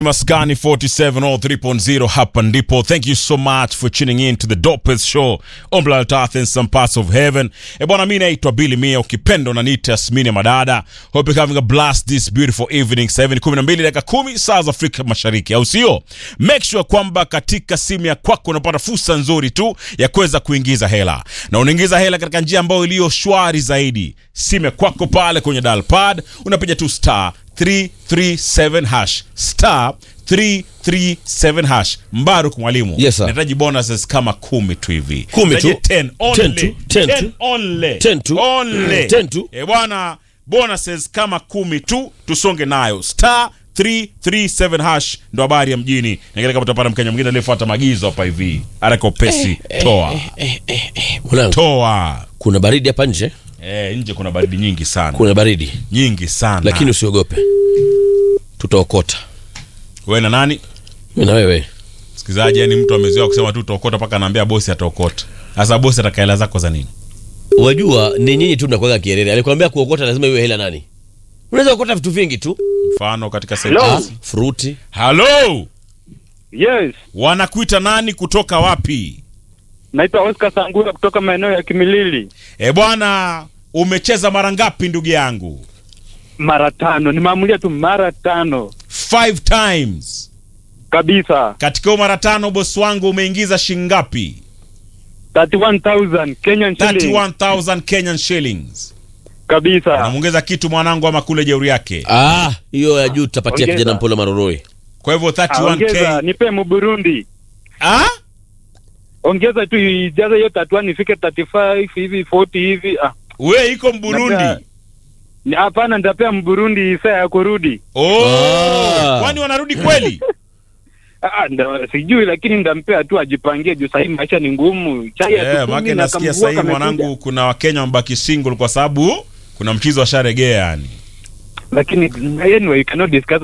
Maskani 47 or 3.0 hapa ndipo. Thank you so much for tuning in to the dopest show on planet Earth and some parts of heaven. E bwana, mimi naitwa Billy Mia, ukipenda unaniita Asmini Madada. Hope you're having a blast this beautiful evening. 7:12 dakika 10 saa za Afrika Mashariki, au sio? Make sure kwamba katika simu ya kwako unapata fursa nzuri tu ya kuweza kuingiza hela, na unaingiza hela katika njia ambayo iliyo shwari zaidi. Simu ya kwako pale kwenye dial pad unapiga tu star 337 hash star 337 hash. Mbaruk mwalimu, Yes, sir. nahitaji bonuses kama kumi tu hivi, Kumi tu? Nahitaji 10 only. 10 tu? 10 tu? 10 only. 10 tu? Only. 10 tu? Eh bwana, bonuses kama kumi tu, tusonge nayo star 337 hash ndo habari ya mjini. Ningine kama utapata mkenya mwingine aliyefuata maagizo hapa hivi, haraka upesi, toa Mwanangu, toa. kuna baridi hapa nje, Eh, nje kuna baridi nyingi sana, kuna baridi, nyingi sana. lakini usiogope, tutaokota wewe na nani mimi na wewe. Msikilizaji, yani mtu amezoea kusema tu utaokota mpaka anaambia bosi ataokota. Sasa bosi ataka hela zako za nini? Wajua ni nyinyi tu mnakuwaga kierere. Alikwambia kuokota lazima iwe hela nani? Unaweza kuokota vitu vingi tu, Mfano katika Hello? ah, sentensi. fruti. Halo, Yes, wanakuita nani kutoka wapi? naitwa Oscar Sangura kutoka maeneo ya Kimilili. E bwana, umecheza mara ngapi ndugu yangu? Mara tano, nimeamulia tu mara tano Five times. kabisa. Katika hiyo mara tano bosi wangu umeingiza shingapi? 31000 Kenyan shilling 31000 Kenyan shillings. kabisa. Namuongeza kitu mwanangu ama kule jeuri yake. Ah, hiyo ya juu tutapatia Ongeza. kijana Mpolo Maroroi. Kwa hivyo Ah, Ongeza 31k. nipe Mburundi, Ah? ongeza tu ijaze hiyo tatua nifike 35 hivi 40 hivi. Ah, We iko Mburundi. Napea- ni- hapana, nitapea Mburundi saa ya kurudi. Oh, Ah. kwani wanarudi kweli? Ah, nda, sijui lakini ndampea tu ajipangie juu sahii maisha ni ngumu. Chai ya Yeah, tutumi maana na nasikia kamvua sasa hivi kamekuja. mwanangu, kuna Wakenya wamebaki single kwa sababu kuna mchizo wa sharegea yani. Lakini anyway, you cannot discuss